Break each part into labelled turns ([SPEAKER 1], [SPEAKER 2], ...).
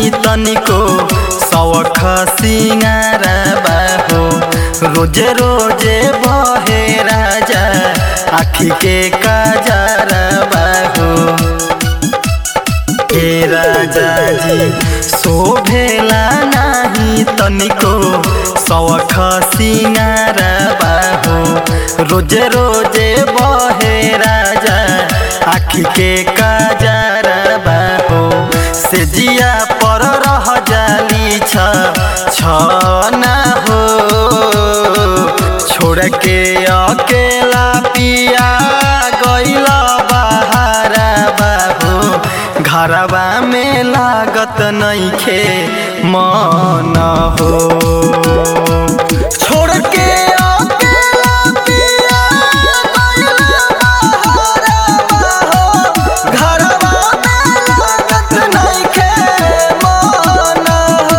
[SPEAKER 1] नाही तनिको सवख सिंगार बाहो रोजे रोजे बहे राजा आखी के काजार बाहो हे राजा जी शोभेला नाही तनिको सवख सिंगार बाहो रोजे रोजे बहे राजा आखी के काजार बाहो से जिया पर रह जाली छ छ ना हो छोड़ के अकेला पिया गइल बहारा बाबू घरवा में लागत नइखे मन हो छोड़ के अकेला पिया गइल बहारा बाबू घरवा में लागत नइखे मन हो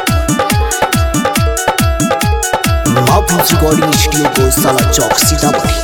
[SPEAKER 2] Love Recording Studio को साला चौक सीतामढ़ी